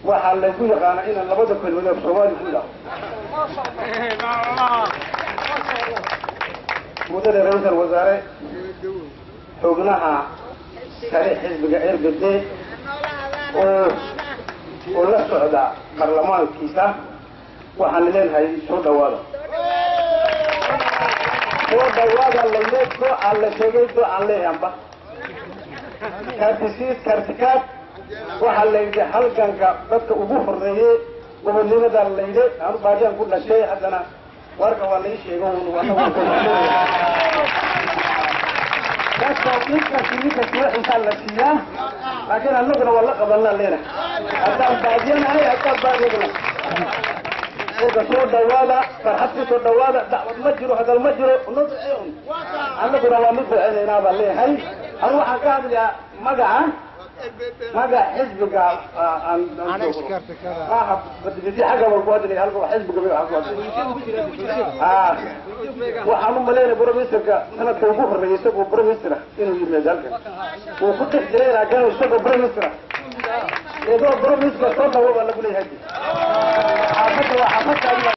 waxaa laygu yaqaanaa inaan labada kelmadood soomaali ku idhaho mudane ra-iisal wasaare xubnaha kale xisbiga rgd oo oo la socda baarlamaankiisa waxaan leenahay soo dhawaada soo dhawaada layne doo aan la sheegay doo aan leeyahanba kartisiid kartikaad waxaa layidhi halganka dadka ugu horeeyey gobonnimada layidhi anu baadiyan ku dhashay haddana warka waa lai sheego dadka ninkasi ninkasi waxiisaa la siiyaa laakiin annaguna waa la qabanaa leenahay haddaan baadiyanahay haddaan baadiyagna kolka soo dhawaada farxad ku soo dhawaada dacwad ma jiro hadal ma jiro no duceun annaguna waa mid duceynaynaa baan leeyahay anu waxaan ka hadlayaa magaca magaca xisbiga maaha badbidi xagga wal ku hadlaya halka xisbiga magaca ku hadlaya waxaan u malaynaya broministerka sanadka ugu horeeyay isagoo brominister inuu yimaado halkan wuu ku dhex jiray laakiin isagoo brominister iyadoo brominister soo dhawo baa lagu leeyahay xaafadda waa xaafadda